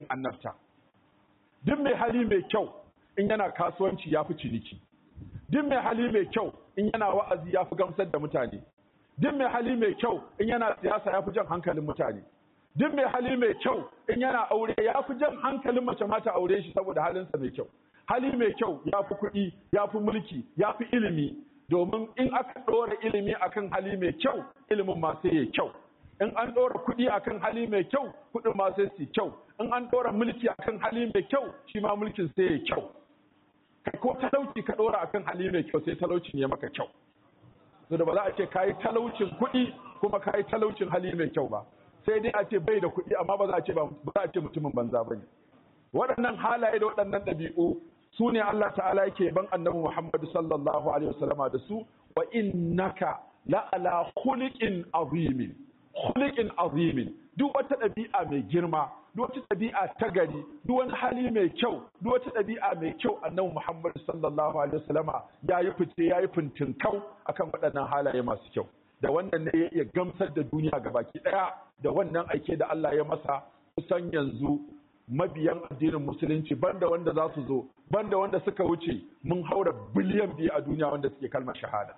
annabta duk mai hali mai kyau in yana kasuwanci ya fi ciniki duk mai hali mai kyau in yana wa'azi ya fi gamsar da mutane duk mai hali mai kyau in yana siyasa ya fi jan hankalin mutane duk mai hali mai kyau in yana aure ya fi jan hankalin mace mata aure shi saboda halinsa mai kyau hali mai kyau ya fi kuɗi ya fi mulki ya fi ilimi domin in aka ɗora ilimi akan hali mai kyau ilimin ma sai ya kyau in an ɗora kuɗi akan hali mai kyau kuɗin ma sai su kyau in an ɗora mulki akan hali mai kyau shi ma mulkin sai ya kyau kai ko talauci ka ɗora akan hali mai kyau sai talaucin ya maka kyau so da ba za a ce kayi talaucin kuɗi kuma kayi talaucin hali mai kyau ba sai dai a ce bai da kuɗi amma ba za a ce ba za a ce mutumin banza bane waɗannan halaye da waɗannan ɗabi'u su ne Allah ta'ala yake ban annabi Muhammad sallallahu alaihi wasallama da su wa innaka la ala khuliqin azimin khuliqin azimin duk wata ɗabi'a mai girma duk wata ɗabi'a ta gari duk wani hali mai kyau duk wata ɗabi'a mai kyau annabi Muhammad sallallahu alaihi wasallama ya yi fice ya yi fintinkau akan waɗannan halaye masu kyau da wannan ne ya iya gamsar da duniya gabaki ɗaya da wannan aike da Allah ya masa kusan yanzu mabiyan addinin musulunci banda wanda za su zo banda wanda suka wuce mun haura biliyan biyu a duniya wanda suke kalmar shahada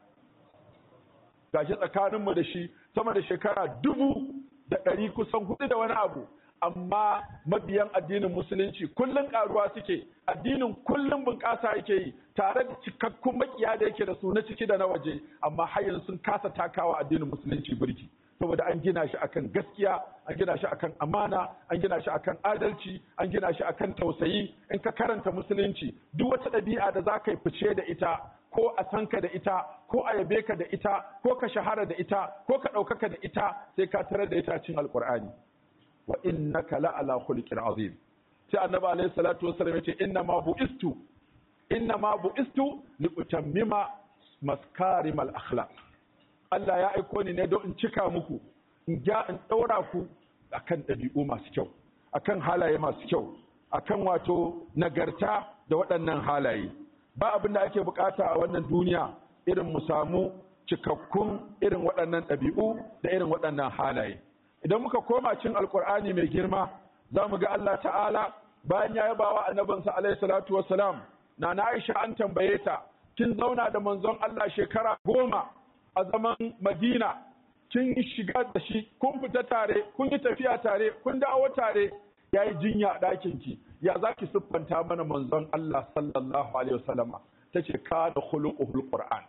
gashi tsakaninmu da shi sama da shekara dubu da ɗari kusan hudu da wani abu amma mabiyan addinin musulunci kullum karuwa suke addinin kullum bunƙasa yake yi tare da cikakkun makiya da yake da su na ciki da na waje amma har yanzu sun kasa takawa addinin musulunci birki saboda an gina shi akan gaskiya an gina shi akan amana an gina shi akan adalci an gina shi akan tausayi in ka karanta musulunci duk wata ɗabi'a da za ka yi fice da ita ko a san ka da ita ko a yabe ka da ita ko ka shahara da ita ko ka ɗaukaka da ita sai ka tarar da ita cin alƙur'ani wa innaka la ala khuluqin azim sai annabi alayhi salatu wassalam yace inna ma buistu inna ma buistu li utammima maskarimal akhlaq Allah ya aiko ni ne don in cika muku in ja in daura ku akan ɗabi'u masu kyau akan halaye masu kyau akan wato nagarta da waɗannan halaye ba abin da ake bukata a wannan duniya irin mu samu cikakkun irin waɗannan ɗabi'u da irin waɗannan halaye idan muka koma cin alkur'ani mai girma za mu ga Allah ta'ala bayan ya yaba wa annabinsa alaihi salatu wassalam na na Aisha an tambaye ta kin zauna da manzon Allah shekara goma a zaman Madina kin shiga da shi kun fita tare kun yi tafiya tare kun dawo tare ya yi jinya a ɗakin ki ya za ki siffanta mana manzon Allah sallallahu alaihi wasallama ta ce ka da khuluquhul qur'an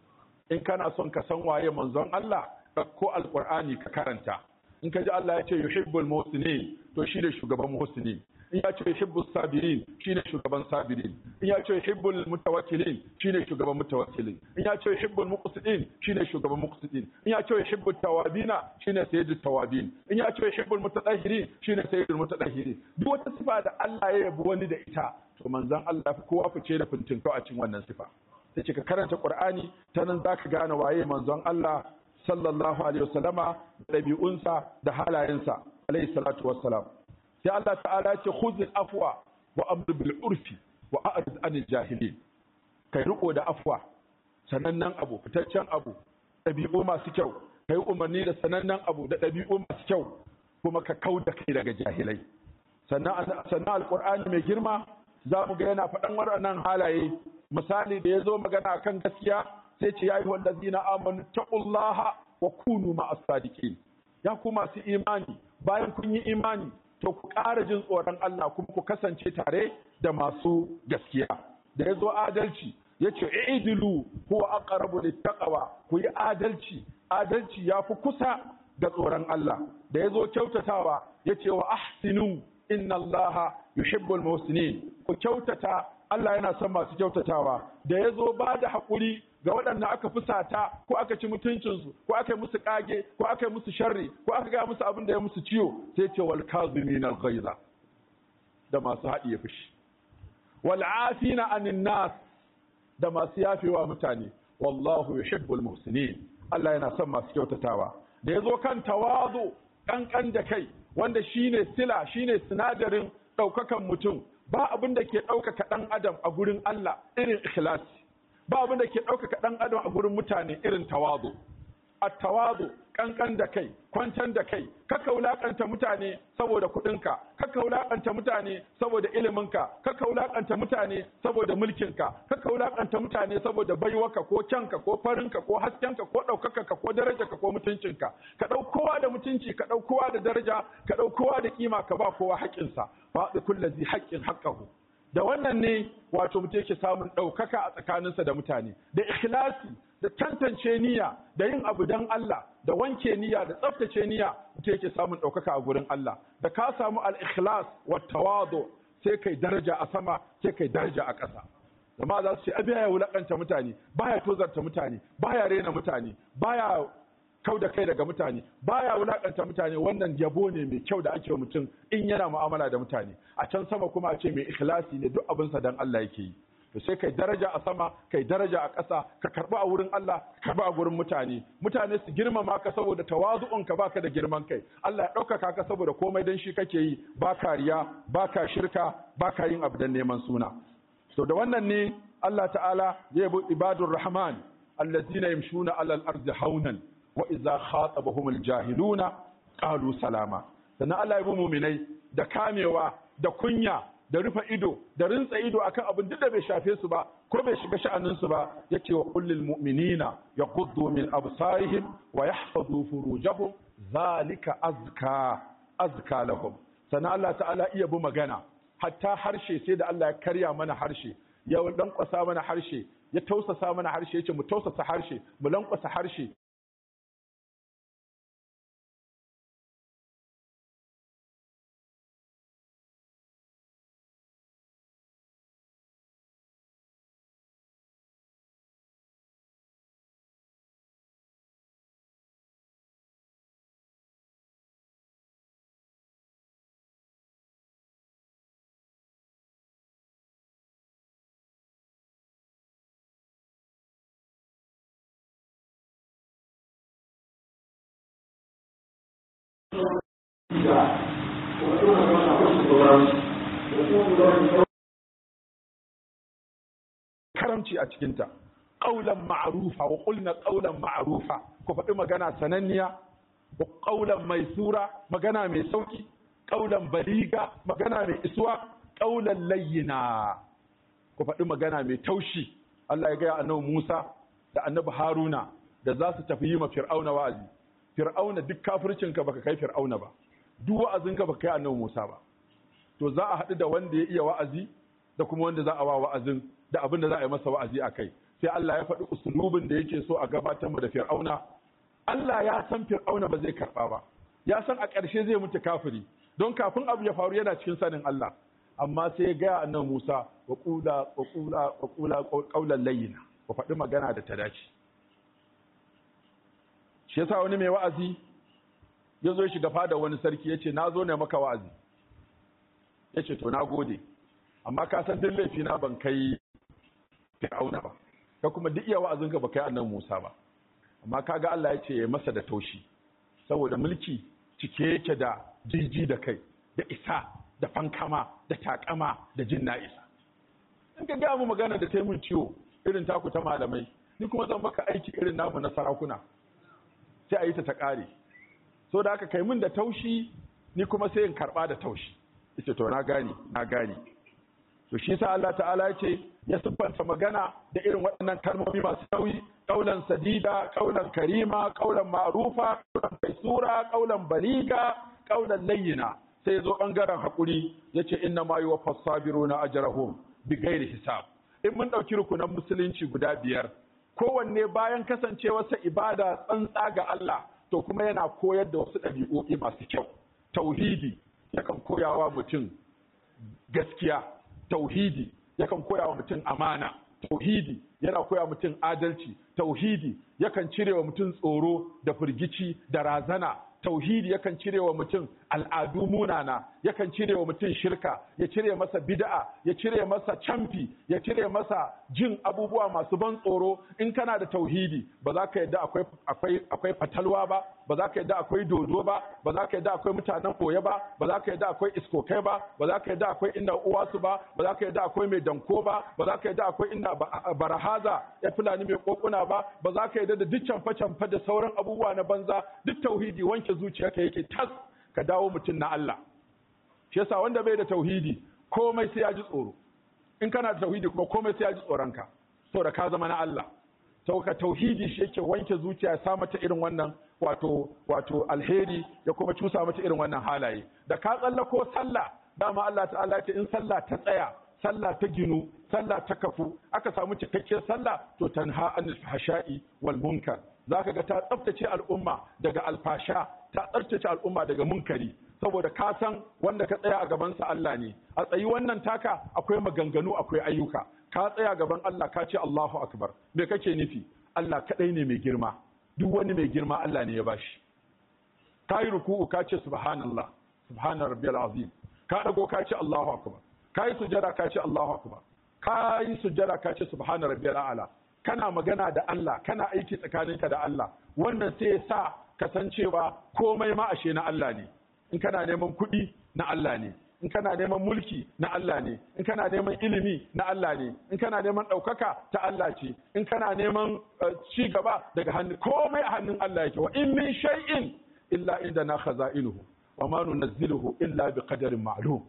in kana son ka san waye manzon Allah ko alqur'ani ka karanta in ka ji Allah ya ce yuhibbul muhsinin to shi ne shugaban muhsinin in ya ce yuhibbus sabirin shi ne shugaban sabirin in ya ce yuhibbul mutawakkilin shi ne shugaban mutawakkilin in ya ce yuhibbul muqsitin shi ne shugaban muqsitin in ya ce yuhibbut tawabina shi ne sayyidut tawabin in ya ce yuhibbul mutatahhirin shi ne sayyidul mutatahhirin duk wata sifa da Allah ya yabi wani da ita to manzon Allah fi kowa fice da fintin a cikin wannan sifa sai ce ka karanta Qur'ani ta nan zaka gane waye manzon Allah sallallahu alaihi wasallama ɗabi'unsa da halayensa alaihi salatu wassalam sai Allah ta'ala ce khuzil afwa wa amr bil urfi wa a'rid anil jahilin kai riko da afwa sanannen abu fitaccen abu ɗabi'u masu kyau kai umarni da sanannen abu da ɗabi'u masu kyau kuma ka kau da kai daga jahilai sannan sannan alqur'ani mai girma za mu ga yana faɗan waɗannan halaye misali da ya zo magana kan gaskiya sai ce ya yi wallazina amanu taqullaha wa kunu ma'as sadiqin ya ku masu imani bayan kun yi imani to ku ƙara jin tsoron Allah kuma ku kasance tare da masu gaskiya da ya zo adalci ya ce idilu huwa aqrabu littaqwa ku yi adalci adalci ya fi kusa da tsoron Allah da ya zo kyautatawa ya ce wa ahsinu inna Allah yuhibbul muhsinin ku kyautata Allah yana son masu kyautatawa da ya zo ba da haƙuri ga waɗanda aka fusata ko aka ci mutuncinsu ko aka yi musu ƙage ko aka yi musu sharri ko aka gaya musu abin da ya musu ciwo sai ce wal kazimin al ghaiza da masu haɗiye fushi wal afina anin nas da masu yafewa mutane wallahu yuhibbul muhsinin Allah yana son masu kyautatawa da ya zo kan tawazu ƙanƙan da kai wanda shine sila shine sinadarin ɗaukakan mutum ba abin da ke ɗaukaka ɗan adam a gurin Allah irin ikhlasi ba abin da ke ɗaukaka ɗan adam a gurin mutane irin tawazu at-tawadu kankan da kai kwantan da kai kaka wulakanta mutane saboda kuɗinka kaka wulakanta mutane saboda iliminka kaka wulakanta mutane saboda mulkinka kaka wulakanta mutane saboda baiwaka ko kyanka ko farinka ko haskenka ko ɗaukakarka ko darajarka ko mutuncinka ka ɗau kowa da mutunci ka ɗau kowa da daraja ka ɗau kowa da kima ka ba kowa haƙƙinsa faɗi kullazi haƙƙin haƙƙahu da wannan ne wato mutum yake samun ɗaukaka a tsakaninsa da mutane da ikhlasi da tantance niyya da yin abu don Allah da wanke niyya da tsaftace niyya mutum yake samun ɗaukaka a gurin Allah da ka samu al-ikhlas wa tawadu sai kai daraja a sama sai kai daraja a ƙasa zama za su ce abi ya wulakanta mutane baya tozarta mutane baya rena mutane baya kau da kai daga mutane baya wulakanta mutane wannan yabo ne mai kyau da ake wa mutum in yana mu'amala da mutane a can sama kuma a ce mai ikhlasi ne duk abinsa dan Allah yake yi to sai kai daraja a sama kai daraja a ƙasa ka karɓi a wurin Allah ka karɓi a gurin mutane mutane su girmama ka saboda tawazu'un ka baka da girman kai Allah ya ɗaukaka ka saboda komai dan shi kake yi ba kariya ba ka shirka ba ka yin abu dan neman suna so da wannan ne Allah ta'ala ya yabi ibadur rahman allazina yamshuna alal ardi haunan wa idza khatabahum aljahiluna qalu salama sannan Allah ya bi mu'minai da kamewa da kunya da rufe ido da rintsa ido akan abin duk da bai shafe su ba ko bai shiga sha'anin su ba yace wa kullil mu'minina yaghuddu min absarihim wa yahfazu furujahum zalika azka azka lahum sannan Allah ta'ala iya bi magana hatta harshe sai da Allah ya karya mana harshe ya lankwasa mana harshe ya tausasa mana harshe yace mu tausasa harshe mu lankwasa harshe karamci a cikinta ƙaulan ma'arufa wa ƙulna ƙaulan ma'arufa ku faɗi magana sananniya wa ƙaulan mai sura magana mai sauki ƙaulan baliga magana mai isuwa ƙaulan layyina ku faɗi magana mai taushi Allah ya gaya annabi Musa da annabi Haruna da za su tafi yi ma Fir'auna wa'azi Fir'auna duk kafircinka baka kai Fir'auna ba duk wa'azinka baka kai annabi Musa ba to za a haɗu da wanda ya iya wa'azi da kuma wanda za a wa wa'azin da abin da za a yi masa wa'azi a kai sai Allah ya faɗi usulubin da yake so a gabatar mu da Fir'auna Allah ya san Fir'auna ba zai karɓa ba ya san a ƙarshe zai mutu kafiri don kafin abu ya faru yana cikin sanin Allah amma sai ya gaya annabi Musa wa qula wa qula wa qula qawlan layyina ku faɗi magana da ta dace shi yasa wani mai wa'azi ya zo shiga fada wani sarki ya ce na zo ne maka wa'azi ya ce to na gode amma ka san duk laifi na ban kai fir'auna ba ka kuma duk iya wa'azinka ba kai annan musa ba amma kaga Allah ya ce ya masa da taushi saboda mulki cike yake da jiji da kai da isa da fankama da takama da jin na isa in ka gaya mu magana da ta mun ciwo irin taku ta malamai ni kuma zan maka aiki irin namu na sarakuna sai a yi ta ta ƙare so da aka kai min da taushi ni kuma sai in karɓa da taushi ita to na gane na gane to shi sa Allah ta'ala ya ce ya siffanta magana da irin waɗannan kalmomi masu nauyi kaulan sadida kaulan karima kaulan ma'rufa kaulan kaisura kaulan baliga kaulan layyina sai ya zo ɓangaren haƙuri ya ce inna ma yuwaffas sabiruna ajrahum bi ghairi hisab in mun ɗauki rukunan musulunci guda biyar kowanne bayan kasancewarsa ibada tsantsa ga Allah to kuma yana koyar da wasu ɗabi'o'i masu kyau tauhidi yakan koyawa mutum gaskiya tauhidi yakan koyawa mutum amana tauhidi yana koya mutum adalci tauhidi yakan cire wa mutum tsoro da firgici da razana tauhidi yakan cire wa mutum al'adu munana yakan cire wa mutum shirka ya cire masa bid'a ya cire masa camfi ya cire masa jin abubuwa masu ban tsoro in kana da tauhidi ba za ka yadda akwai akwai akwai fatalwa ba ba za ka yadda akwai dodo ba ba za ka yadda akwai mutanen koye ba ba za ka yadda akwai iskokai ba ba za ka yadda akwai inda uwasu ba ba za ka yadda akwai mai danko ba ba za ka yadda akwai inda barahaza ya fulani mai kokuna ba ba za ka yadda da duk canfa canfa da sauran abubuwa na banza duk tauhidi wanke zuciyarka yake tas ka dawo mutum na Allah shi yasa wanda bai da tauhidi komai sai ya ji tsoro in kana da tauhidi kuma komai sai ya ji tsoronka saboda ka zama na Allah sauka tauhidi shi yake wanke zuciya ya sa mata irin wannan wato wato alheri ya kuma cusa mata irin wannan halaye da ka tsallako sallah dama Allah ta'ala ya ce in sallah ta tsaya sallah ta ginu sallah ta kafu aka samu cikakkiyar sallah to tanha anil fahsha'i wal munkar zaka ga ta tsaftace al'umma daga alfasha ta tsaftace al'umma daga munkari saboda ka san wanda ka tsaya a gaban sa Allah ne a tsayi wannan taka akwai maganganu akwai ayyuka ka tsaya gaban Allah ka ce Allahu akbar me kake nufi Allah kadai ne mai girma duk wani mai girma Allah ne ya bashi ka yi ruku'u ka ce subhanallah subhana rabbiyal azim ka dago ka ce Allahu akbar ka yi sujada ka ce Allahu akbar ka yi sujada ka ce subhana rabbiyal a'la kana magana da Allah kana aiki tsakaninka da Allah wannan sai ya sa kasancewa komai ma ashe na Allah ne in kana neman kuɗi na Allah ne in kana neman mulki na Allah ne in kana neman ilimi na Allah ne in kana neman ɗaukaka ta Allah ce in kana neman ci gaba daga hannun komai a hannun Allah yake wa in min shay'in illa inda na khaza'inuhu wa ma nunazziluhu illa bi qadarin ma'lum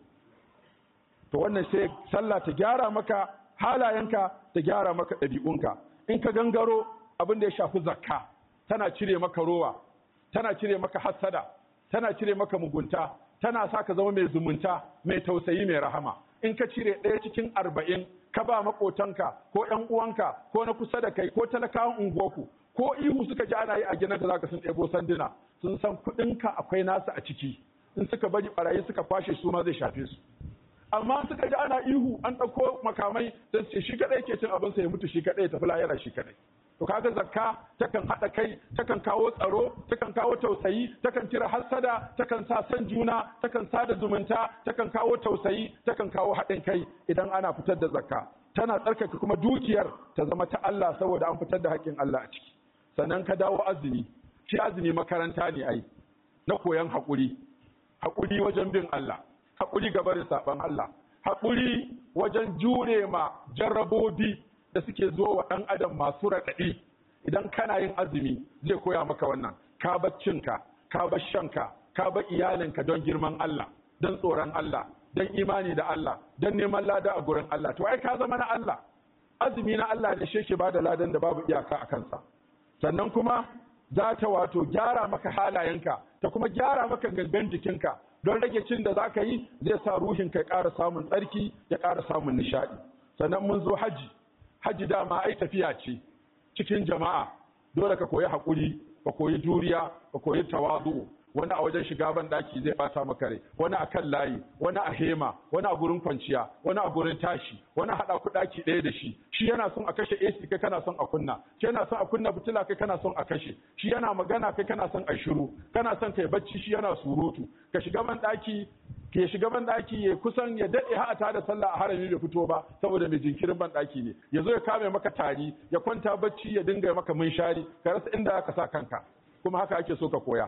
to wannan sai sallah ta gyara maka halayenka ta gyara maka ɗabi'unka in ka gangaro abin da ya shafi zakka tana cire maka rowa tana cire maka hassada tana cire maka mugunta tana sa ka zama mai zumunta mai tausayi mai rahama in ka cire ɗaya cikin arba'in ka ba maƙotanka ko ƴan uwanka ko na kusa da kai ko talakawan unguwarku ko ihu suka ji ana yi a ginin da zaka sun ɗebo sanduna sun san kuɗinka akwai nasu a ciki in suka bari barayi suka kwashe su ma zai shafe su amma suka ji ana ihu an ɗauko makamai sai ce shi kaɗai ke cin abinsa ya mutu shi kaɗai ya tafi lahira shi kaɗai to kaga zakka takan haɗa kai takan kawo tsaro takan kawo tausayi takan cire hassada takan sa san juna takan sada zumunta takan kawo tausayi takan kawo haɗin kai idan ana fitar da zakka tana tsarkake kuma dukiyar ta zama ta Allah saboda an fitar da haƙƙin Allah a ciki sannan ka dawo azumi shi azumi makaranta ne ai na koyan haƙuri haƙuri wajen bin Allah haƙuri ga barin saɓan Allah haƙuri wajen jure ma jarrabobi da suke zo wa ɗan adam masu raɗaɗi idan kana yin azumi zai koya maka wannan ka bar cinka ka bar shanka ka bar iyalinka don girman Allah don tsoron Allah don imani da Allah don neman lada a gurin Allah to ai ka zama na Allah azumi na Allah ne shi ba da ladan da babu iyaka a kansa sannan kuma za ta wato gyara maka halayenka ta kuma gyara maka gangan jikinka don rage cin da za ka yi zai sa ruhinka ya ƙara samun tsarki ya ƙara samun nishaɗi sannan mun zo haji haji dama ai tafiya ce cikin jama'a dole ka koyi haƙuri ka koyi juriya ka koyi tawazu wani a wajen shiga ban daki zai bata maka rai wani a kan layi wani a hema wani a gurin kwanciya wani a gurin tashi wani haɗa ku daki ɗaya da shi shi yana son a kashe AC kai kana son a kunna shi yana son a kunna fitila kai kana son a kashe shi yana magana kai kana son a shiru kana son kai bacci shi yana surutu ka shiga ban daki ke shiga ban daki ya kusan ya dade ha ta da sallah a harami bai fito ba saboda mai jinkirin ban daki ne ya zo ya kame maka tari ya kwanta bacci ya dinga maka munshari ka rasa inda ka sa kanka kuma haka ake so ka koya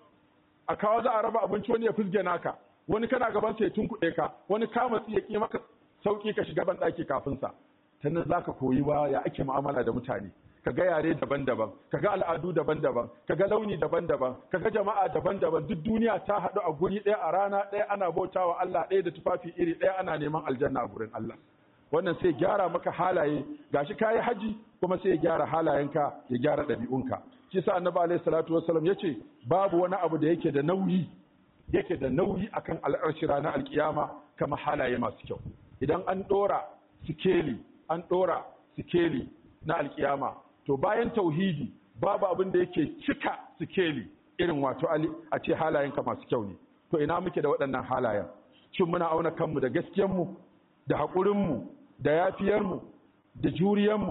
a kawo za a raba abinci wani ya fizge naka wani kana gaban sa ya tunkuɗe ka wani kama ya ki maka sauki ka shiga ban daki kafin sa ta nan zaka koyi wa ya ake mu'amala da mutane ka ga yare daban-daban ka ga al'adu daban-daban ka ga launi daban-daban ka ga jama'a daban-daban duk duniya ta haɗu a guri ɗaya a rana ɗaya ana bautawa Allah ɗaya da tufafi iri ɗaya ana neman aljanna a gurin Allah wannan sai gyara maka halaye gashi kayi haji kuma sai ya gyara halayenka ya gyara ɗabi'unka shi sa annabi alaihi salatu wassalam yace babu wani abu da yake da nauyi yake da nauyi akan al'arshi ranar alkiyama kama halaye masu kyau idan an ɗora sikeli an ɗora sikeli na alkiyama to bayan tauhidi babu abin da yake cika sikeli irin wato a ce halayenka masu kyau ne to ina muke da waɗannan halayen shin muna auna kanmu da gaskiyanmu da haƙurinmu da yafiyarmu da juriyanmu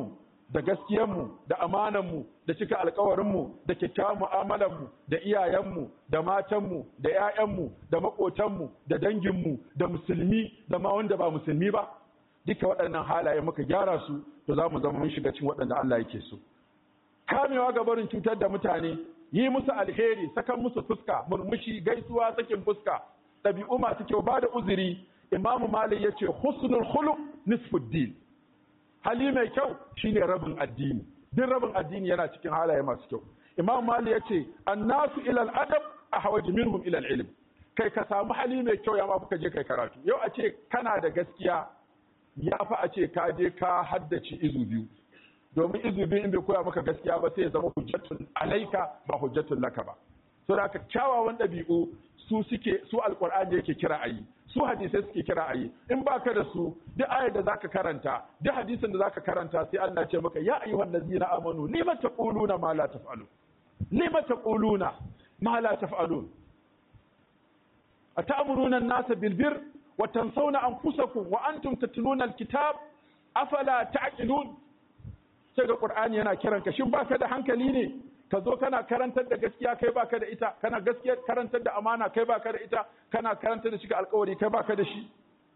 da gaskiyarmu da amananmu da cika alkawarinmu da kyakkyawan mu'amalarmu da iyayenmu da matanmu da 'ya'yanmu da maƙotanmu da danginmu da musulmi da ma wanda ba musulmi ba duka waɗannan halaye muka gyara su to za mu zama mun shiga cikin waɗanda Allah yake so kamewa ga barin cutar da mutane yi musu alheri sakan musu fuska murmushi gaisuwa sakin fuska ɗabi'u masu kyau ba da uzuri imamu malik ya ce husnul khuluq nisfuddin hali mai kyau shine rabin addini duk rabin addini yana cikin halaye masu kyau imamu malik ya ce annasu ilal adab ahwaj minhum ilal ilm kai ka samu hali mai kyau ya ma ka je kai karatu yau a ce kana da gaskiya ya fa a ce ka je ka haddace izu biyu domin izu biyu in bai koya maka gaskiya ba sai ya zama hujjatun alaika ba hujjatun laka ba so da haka kyawawan ɗabi'u su suke su alƙur'ani yake kira a yi su hadisai suke kira a yi in baka da su duk ayar da zaka karanta duk hadisin da zaka karanta sai Allah ce maka ya ayyuhan ladzina amanu lima taquluna ma la taf'alun lima taquluna ma la taf'alun atamuruna an-nasa bil birr wa tansawna anfusakum wa antum tatluna al-kitab afala ta'qilun sai ga qur'ani yana kiran ka shin baka da hankali ne ka zo kana karantar da gaskiya kai baka da ita kana gaskiya karantar da amana kai baka da ita kana karantar da shiga alkawari kai baka da shi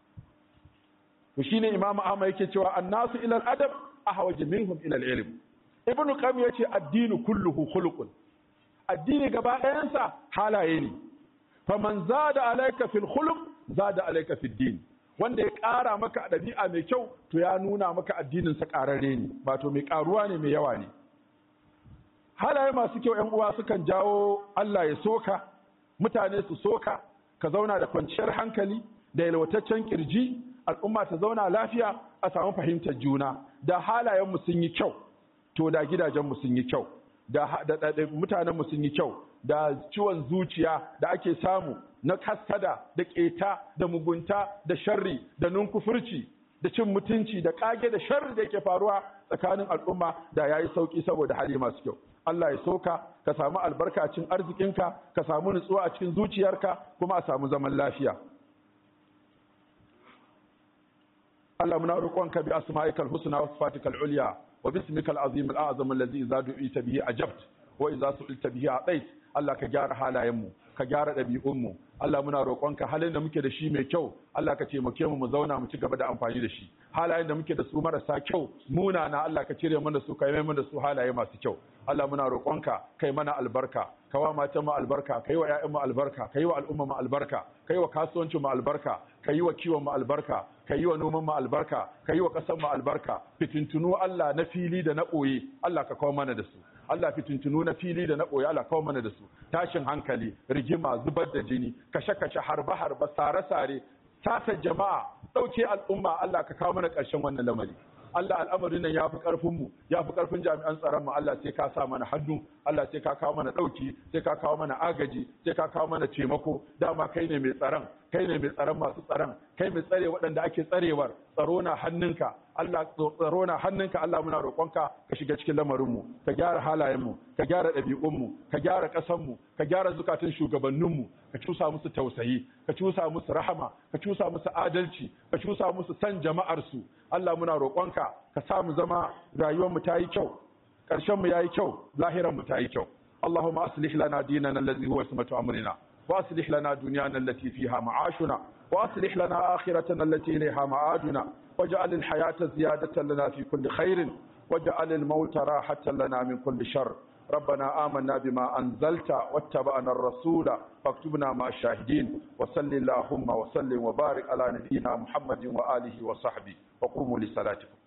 to shine imamu ahmad yake cewa annasu ila al-adab ahwaj minhum ila al-ilm ibn qayyim yace addinu kulluhu khuluqun addini gaba ɗayansa halaye ne faman zada alayka fil khuluq zada alayka fid din wanda ya ƙara maka a ɗabi'a mai kyau to ya nuna maka addinin sa ƙararre ne ba to mai ƙaruwa ne mai yawa ne halaye masu kyau ‘yan uwa sukan jawo Allah ya soka mutane su soka ka zauna da kwanciyar hankali da yalwataccen kirji al'umma ta zauna lafiya a samu fahimtar juna da halayenmu sun yi kyau to da gidajenmu sun yi kyau da mutanenmu sun yi kyau da ciwon zuciya da ake samu na kasada da keta da mugunta da sharri da nunkufurci da cin mutunci da kage da sharri da yake faruwa tsakanin al'umma da yayi sauki saboda hali masu kyau Allah ya soka ka samu albarka a cikin arzikinka ka samu nutsuwa a cikin zuciyarka kuma a samu zaman lafiya Allah muna roƙonka bi asma'ikal husna wa sifatikal ulya wa bismikal azim al a'zam allazi idza du'ita bihi ajabt wa idza su'ilta bihi atait Allah ka gyara halayenmu ka gyara ɗabi'unmu Allah muna roƙonka halin da muke da shi mai kyau Allah ka taimake mu mu zauna mu ci gaba da amfani da shi halayen da muke da su marasa kyau munana Allah ka cire mana su ka yi mana su halaye masu kyau Allah muna roƙonka kai mana albarka ka wa matan mu albarka kai wa ƴaƴan mu albarka kai wa al'umma mu albarka kai wa kasuwancin mu albarka kai wa kiwon mu albarka kai wa noman mu albarka kai wa ƙasar mu albarka fitintunu Allah na fili da na ɓoye Allah ka kawo mana da su Allah fitintunu na fili da na ɓoye Allah kawo mana da su tashin hankali rigima zubar da jini kashe-kashe harbe-harbe sare-sare sata jama'a ɗauke al'umma Allah ka kawo mana ƙarshen wannan lamari Allah al'amarin nan ya fi ƙarfinmu ya fi ƙarfin jami'an tsaronmu Allah sai ka sa mana hannu Allah sai ka kawo mana ɗauki sai ka kawo mana agaji sai ka kawo mana taimako dama kai ne mai tsaron kai ne mai tsaron masu tsaron kai mai tsare waɗanda ake tsarewar tsaro na hannunka Allah tsaro na hannunka Allah muna roƙonka ka shiga cikin lamarinmu ka gyara halayenmu ka gyara ɗabi'unmu ka gyara ƙasanmu ka gyara zukatun shugabanninmu ka cusa musu tausayi ka cusa musu rahama ka cusa musu adalci ka cusa musu san jama'arsu Allah muna roƙonka ka sa mu zama rayuwarmu ta yi kyau ƙarshenmu ya yi kyau lahiranmu ta yi kyau اللهم أصلح لنا ديننا الذي هو اسمة أمرنا وأصلح لنا دنيانا التي فيها معاشنا وأصلح لنا آخرتنا التي إليها معادنا واجعل الحياة زيادة لنا في كل خير واجعل الموت راحة لنا من كل شر ربنا آمنا بما أنزلت واتبعنا الرسول فاكتبنا مع الشاهدين وصل اللهم وسلم وبارك على نبينا محمد وآله وصحبه وقوموا لصلاتكم